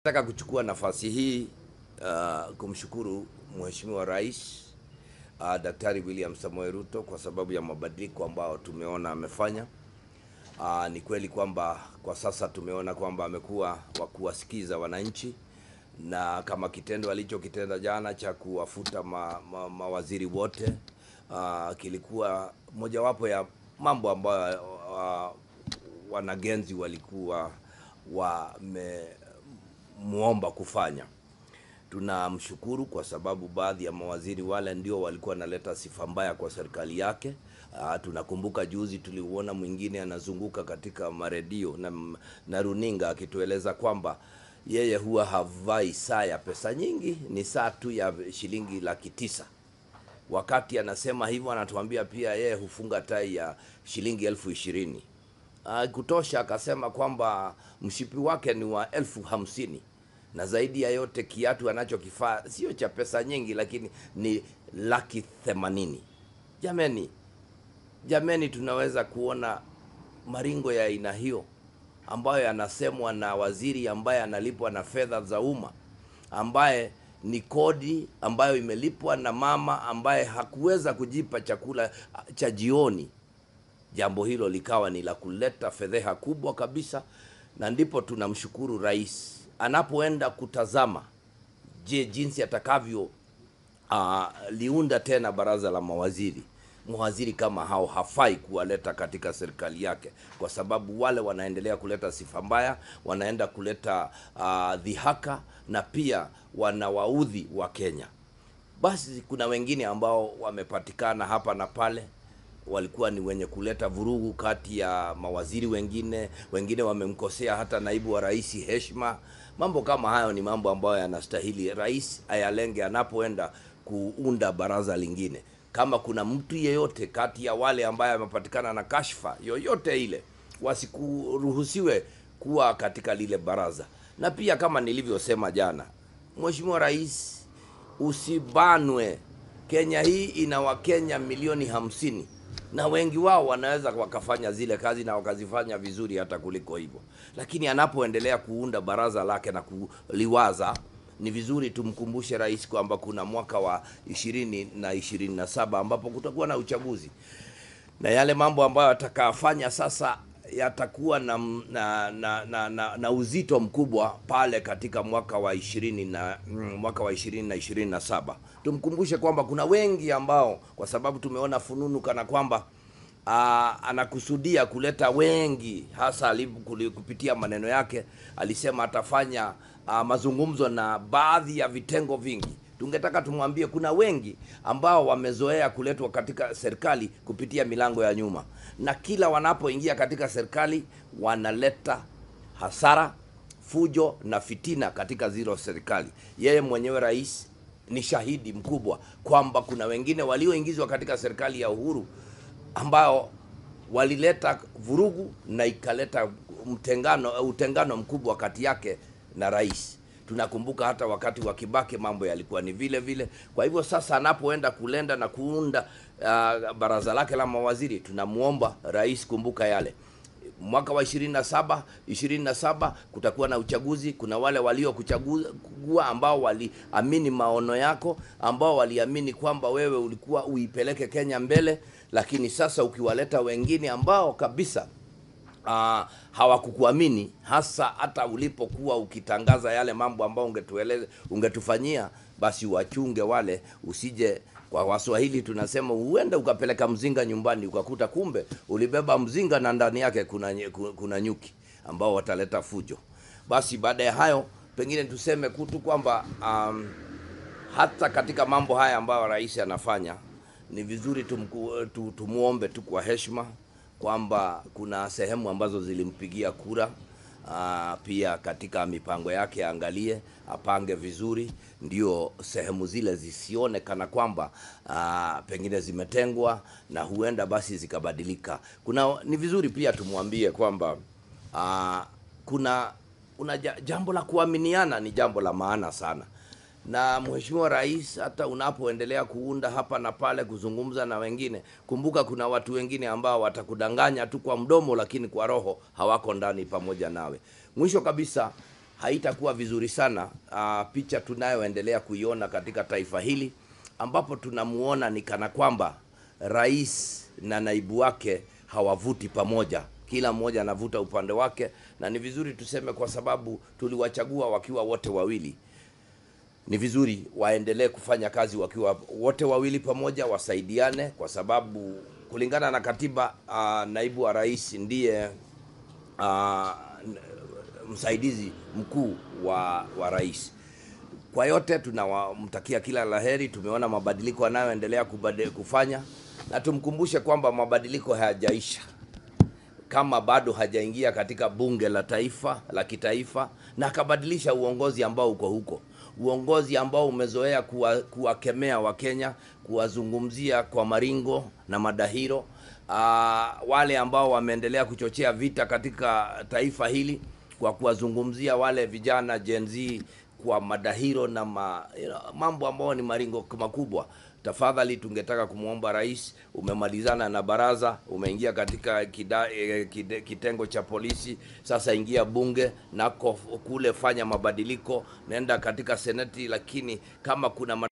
Nataka kuchukua nafasi hii uh, kumshukuru Mheshimiwa Rais uh, Daktari William Samoei Ruto kwa sababu ya mabadiliko ambayo tumeona amefanya. Uh, ni kweli kwamba kwa sasa tumeona kwamba amekuwa wa kuwasikiza wananchi na kama kitendo alichokitenda jana cha kuwafuta ma, ma, mawaziri wote uh, kilikuwa mojawapo ya mambo ambayo uh, wanagenzi walikuwa wamemuomba kufanya. Tunamshukuru kwa sababu baadhi ya mawaziri wale ndio walikuwa wanaleta sifa mbaya kwa serikali yake. Uh, tunakumbuka juzi tuliuona mwingine anazunguka katika maredio na, na runinga akitueleza kwamba yeye huwa havai saa ya pesa nyingi, ni saa tu ya shilingi laki tisa. Wakati anasema hivyo, anatuambia pia yeye hufunga tai ya shilingi elfu ishirini. Uh, kutosha akasema kwamba mshipi wake ni wa elfu hamsini na zaidi ya yote kiatu anachokifaa sio cha pesa nyingi, lakini ni laki themanini. Jameni, jameni, tunaweza kuona maringo ya aina hiyo ambayo yanasemwa na waziri ambaye analipwa na fedha za umma, ambaye ni kodi ambayo imelipwa na mama ambaye hakuweza kujipa chakula cha jioni. Jambo hilo likawa ni la kuleta fedheha kubwa kabisa, na ndipo tunamshukuru rais anapoenda kutazama, je, jinsi atakavyo uh, liunda tena baraza la mawaziri. Mawaziri kama hao hafai kuwaleta katika serikali yake, kwa sababu wale wanaendelea kuleta sifa mbaya, wanaenda kuleta uh, dhihaka na pia wanawaudhi wa Kenya. Basi kuna wengine ambao wamepatikana hapa na pale walikuwa ni wenye kuleta vurugu kati ya mawaziri wengine, wengine wamemkosea hata naibu wa rais heshima. Mambo kama hayo ni mambo ambayo yanastahili rais ayalenge anapoenda kuunda baraza lingine. Kama kuna mtu yeyote kati ya wale ambaye amepatikana na kashfa yoyote ile, wasikuruhusiwe kuwa katika lile baraza. Na pia kama nilivyosema jana, Mheshimiwa Rais, usibanwe. Kenya hii ina Wakenya milioni hamsini na wengi wao wanaweza wakafanya zile kazi na wakazifanya vizuri hata kuliko hivyo, lakini anapoendelea kuunda baraza lake na kuliwaza, ni vizuri tumkumbushe rais kwamba kuna mwaka wa ishirini na ishirini na saba ambapo kutakuwa na uchaguzi na yale mambo ambayo atakayafanya sasa yatakuwa na, na, na, na, na, na uzito mkubwa pale katika mwaka wa ishirini na mwaka wa ishirini na ishirini na saba. Tumkumbushe kwamba kuna wengi ambao kwa sababu tumeona fununu kana kwamba aa, anakusudia kuleta wengi, hasa kupitia maneno yake alisema atafanya aa, mazungumzo na baadhi ya vitengo vingi tungetaka tumwambie kuna wengi ambao wamezoea kuletwa katika serikali kupitia milango ya nyuma, na kila wanapoingia katika serikali wanaleta hasara, fujo na fitina katika zilo serikali. Yeye mwenyewe rais ni shahidi mkubwa kwamba kuna wengine walioingizwa katika serikali ya Uhuru ambao walileta vurugu na ikaleta mtengano, utengano mkubwa kati yake na rais. Tunakumbuka hata wakati wa Kibaki mambo yalikuwa ni vile vile. Kwa hivyo sasa anapoenda kulenda na kuunda uh, baraza lake la mawaziri, tunamuomba rais, kumbuka yale mwaka wa 27 27 kutakuwa na uchaguzi. Kuna wale waliokuchagua ambao waliamini maono yako, ambao waliamini kwamba wewe ulikuwa uipeleke Kenya mbele, lakini sasa ukiwaleta wengine ambao kabisa Uh, hawakukuamini hasa hata ulipokuwa ukitangaza yale mambo ambayo ungetueleza ungetufanyia, basi wachunge wale, usije kwa Waswahili tunasema huenda ukapeleka mzinga nyumbani ukakuta kumbe ulibeba mzinga na ndani yake kuna, kuna nyuki ambao wataleta fujo. Basi baada ya hayo pengine tuseme kutu kwamba um, hata katika mambo haya ambayo rais anafanya ni vizuri tumku, tumuombe tu kwa heshima kwamba kuna sehemu ambazo zilimpigia kura. Aa, pia katika mipango yake aangalie, apange vizuri, ndio sehemu zile zisione kana kwamba aa, pengine zimetengwa na huenda basi zikabadilika. Kuna ni vizuri pia tumwambie kwamba aa, kuna una jambo la kuaminiana ni jambo la maana sana na Mheshimiwa Rais, hata unapoendelea kuunda hapa na pale, kuzungumza na wengine, kumbuka kuna watu wengine ambao watakudanganya tu kwa mdomo, lakini kwa roho hawako ndani pamoja nawe. Mwisho kabisa, haitakuwa vizuri sana uh, picha tunayoendelea kuiona katika taifa hili ambapo tunamuona ni kana kwamba rais na naibu wake hawavuti pamoja kila mmoja anavuta upande wake na ni vizuri tuseme kwa sababu tuliwachagua wakiwa wote wawili ni vizuri waendelee kufanya kazi wakiwa wote wawili pamoja wasaidiane kwa sababu kulingana na katiba uh, naibu wa rais ndiye uh, msaidizi mkuu wa, wa rais kwa yote tunawamtakia kila laheri tumeona mabadiliko anayoendelea kubade- kufanya na tumkumbushe kwamba mabadiliko hayajaisha kama bado hajaingia katika bunge la taifa la kitaifa na akabadilisha uongozi ambao uko huko uongozi ambao umezoea kuwa- kuwakemea wakenya kuwazungumzia kwa maringo na madahiro uh, wale ambao wameendelea kuchochea vita katika taifa hili kwa kuwazungumzia wale vijana Gen Z kwa madahiro na ma, you know, mambo ambayo ni maringo makubwa tafadhali tungetaka kumwomba rais umemalizana na baraza umeingia katika kida, eh, kide, kitengo cha polisi sasa ingia bunge nako kule fanya mabadiliko nenda katika seneti lakini kama kuna